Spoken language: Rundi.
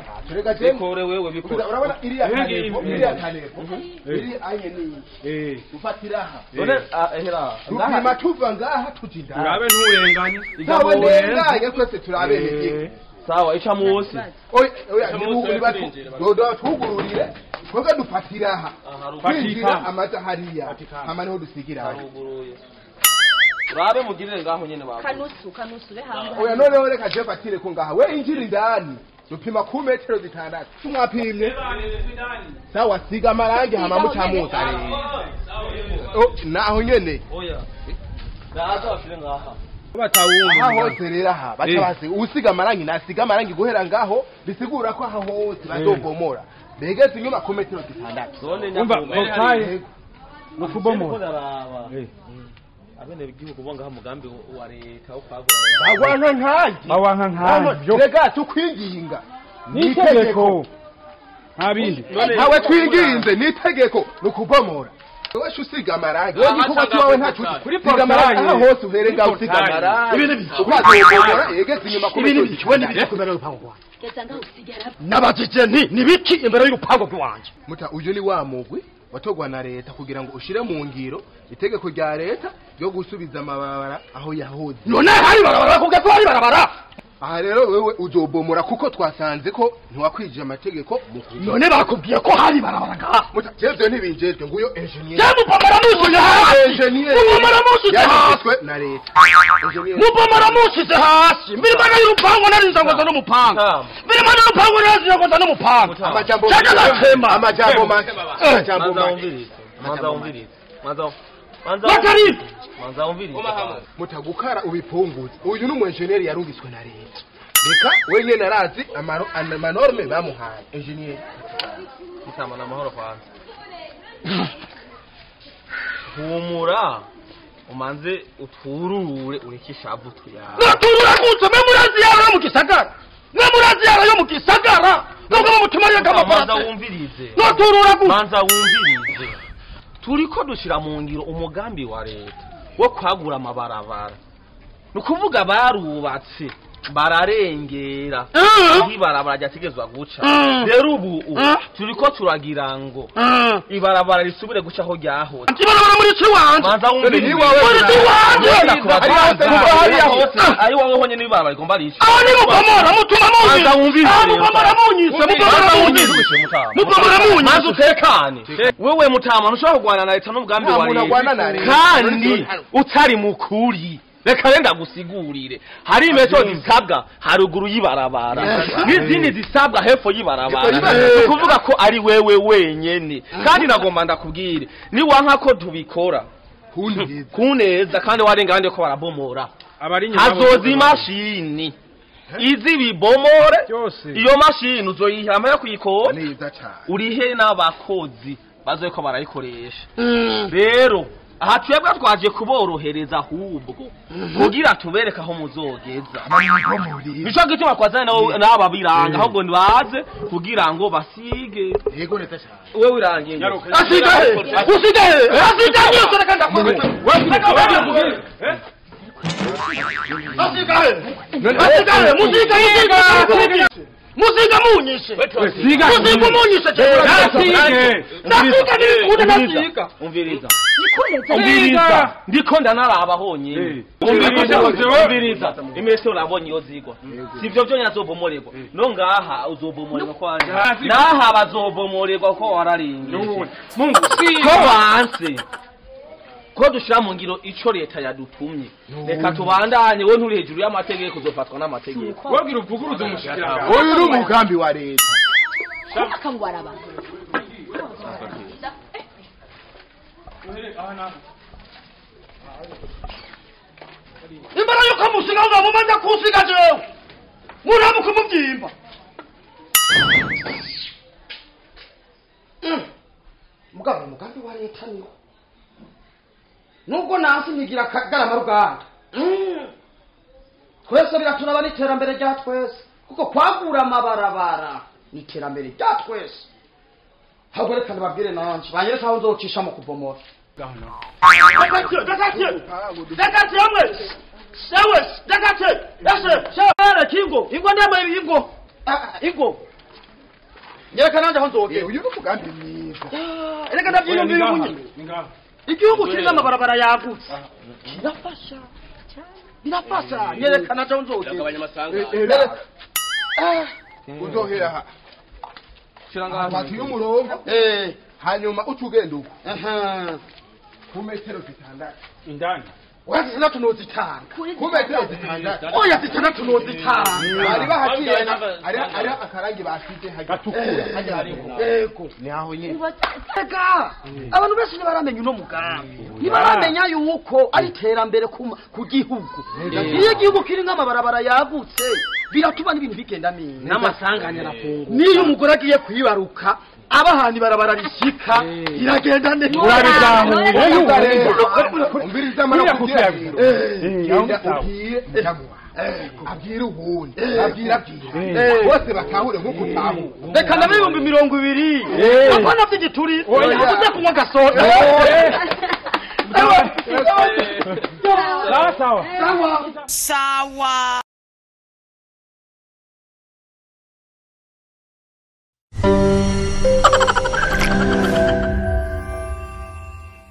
tureka je bikore wewe bikore urabona iriya Ibi kaneko ngibi. iriya kaneko Eh. iri anye ni Eh, ufatira aha none ah, ehera tupima tuva ngaha tuja indani urabe nturenganye ntawe ndenganye twese turabene Eh, sawa ica munsi oya oya Ese nibugu munsi nibatu turinjira, dodo tugururire twebwe dufatira aha twinjira Fatika. amaza hariya Fatika. hama niho dusigira hari haruguruye urabe mugirire ngaho nyene bako kanusu kanusu be hanze oya noneho reka je fatire ko ngaha we injira indani dupima ku metero zitandatu tumwapimye sawa siga amarangi hama mucamuza Oh, naho nyene oya ndaza bashire ngaha batawumva aha hose rero aha baca Eh. basiga usiga amarangi nasiga amarangi guhera ngaho bisigura ko aha hose bazogomora begeze inyuma ku metero zitandatu none umva nyakubahwa okaye no kubomora ndaraba Eh, abene igihugu bonga umugambi wa leta wo kwagura bagwanka nkanjye bawanka nkabyo rega tukwinginga ni itegeko nta bindi ntawe twinginze ni itegeko ni ukubomora wowe usiga amarangi wowe igikorwa cyawe ntacu Kuri usiga amarangi portail. aha hose uhere ngaho usiga portail. amarangi Ibi ni biki? ukazogomora yegeze inyuma ku ibi ni metero biki we ni zitandatu biki kumera y'urupango rwanjye geza ngaho usigara nabajije nti ni biki imbere y'urupango rwanjye muta uyu ni wa mugwi watogwa na leta kugira ngo ushire mu ngiro itegeko rya leta ryo gusubiza amabarabara aho yahoze none hari barabara bakubwiye ko hari barabara aha rero wewe uzobomora kuko twasanze ko ntiwakwije amategeko mu kuja none bakubwiye ko hari barabara ngaha muta jevyo ntibinjejwe nguyo engineer je mupomora mushize hasi engineer mupomora mushize hasi yanditswe na leta engineer mupomora mushize hasi mbere impande y'urupango narinze ngo nza n'umupanga Mutama. mbere impande y'urupango narinze ngo nza n'umupanga amajambo Chaka natema. amajambo make amajambo manza make wumvirize manza wumvirize manza manza Bakari! manza wumvirize mutagukara ubipunguze uyu ni umwenjeneri yarungiswe na leta reka we nyene arazi amaro- ana- amanorme bamuhaye engineer Mutama na mahoro kwanza humura umanze utwurure ureke ishavu tuyawe naturura gutse mwe murazi yaro yo mu gisagara mwe murazi yaro yo mu gisagara nubwo mu mutima reka manza amafarasi wumvirize naturura gutse manza wumvirize turiko dushira mu ngiro umugambi wa leta wo kwagura amabarabara ni ukuvuga barubatse bararengera Mm. aho ibarabara ryategezwa guca Mm. rero ubu Mm. turiko turagira ngo ibarabara risubire guca aho ryahoze kibarabara muri ci wanje manza wumvirize Ni iwawe muri ci wanje Ari hose, kuva hariya hose. ari wowe honyene ibarabara rigomba rica aho ni mupomora mutuma Manza munyise wumvirize aho rero. mupomora munyise mupomora munyise mupomora munyise maze utekane wewe mutama ntushobora kurwana na leta n'umugambi Nta wa muntu agwana na leta leta. kandi utari mukuri reka renda gusigurire hari imetero zisabwa haruguru y'ibarabara n'izindi zisabwa hepfo y'ibarabara Y'ibarabara. ni ukuvuga ko ari wewe wenyene kandi nagomba ndakubwire niwanka ko tubikora kundiza ku neza kandi warenga abandi ko barabomora abari inyuma hazoza bose imashini izi bibomore byose iyo mashini uzoyiha amaya kuyikora neza cyane urihe n'abakozi bazoye ko barayikoresha rero aha twebwe twaje kuborohereza ahubwo kugira tubereke aho muzogeza nico gituma twazanye nabo- n'aba biranga ahubwo nibaze kugira ngo basige yego neza cyane wewe wirangiye ngo. Nyaruka. asigaye usigaye asigaye yose reka ndakuwe asigaye asigaye musiga musiga musiga munyishe siga musiga munyishe Nasige. ndasiga nikude ndasiga umviriza nikuneze umviriza ndiko ndanaraba honyine Eh. umviriza Umviriza. umviriza imetero urabonye iyo zigwa sivyo vyonyene azobomorerwa no ngaha uzobomorerwa ko wanje Ntazi- naha bazobomorerwa ko wararingeje mungu ko siga wanse ko dushira mu ngiro ico leta yadutumye reka tubandanye we nturi hejuru y'amategeko uzofatwa n'amategeko wabwira uvuguruze umushikira uyu ni umugambi wa leta kubaka ngo araba imbere yuko musiga ngo mumaze kusiga jewe muramuka umubyimba mugabo umugambi wa leta niwo nubwo nansi nigira kagarama ruganda twese biraturaba n'iterambere rya twese kuko kwagura amabarabara ni iterambere rya twese ahubwo reka nibabwire nanje banyereka aho nzocisha mu kubomora Dakatiye, dakatiye, dakatiye mwe, sewe, dakatiye, ese, sewe, kingo, ingo ndamwe ingo, Ah, ingo, nyereka nanje aho Eh, nzogera uyu ni umugambi mwiza erega ndavyiyumvira ubu nyene ngaha igihugu kirimo amabarabara yagutse kirafasha birafasha nyereka nanje aho nzogera Gabanya amasanga. Eh, eh, reka. Ah, uzohera aha Shira ngaha. fata uyu murongo Eh, hanyuma uca ugenda uko aha. ku metero zitandatu indani oya zitandatu nozitanga kuri ku metero zitandatu oya zitandatu nozitanga bari bahaciye ari akarangi basize gatukura ego ni aho nyine ega abantu benshi ntibaramenya uno mugambi ntibaramenya yuko ari iterambere ku ma- ku gihugu iyo igihugu kiri nk'amabarabara yagutse biratuma n'ibintu bigenda neza N'amasanganya arafunguka. niyo umugore agiye kwibaruka aba ahantu ibarabara rishyika iragenda neza umviriza amara Kuriya kugira kugira ngo Eh, genda sawa. ubwire nyamuha abwire uwundi Eh. abwire abwire Eh. bose batahure nk'uko utahura reka ndabe ibihumbi mirongo ibiri Eh. apana by'igituri Oya. uze kunywa agasoda sawa sawa sawa sawa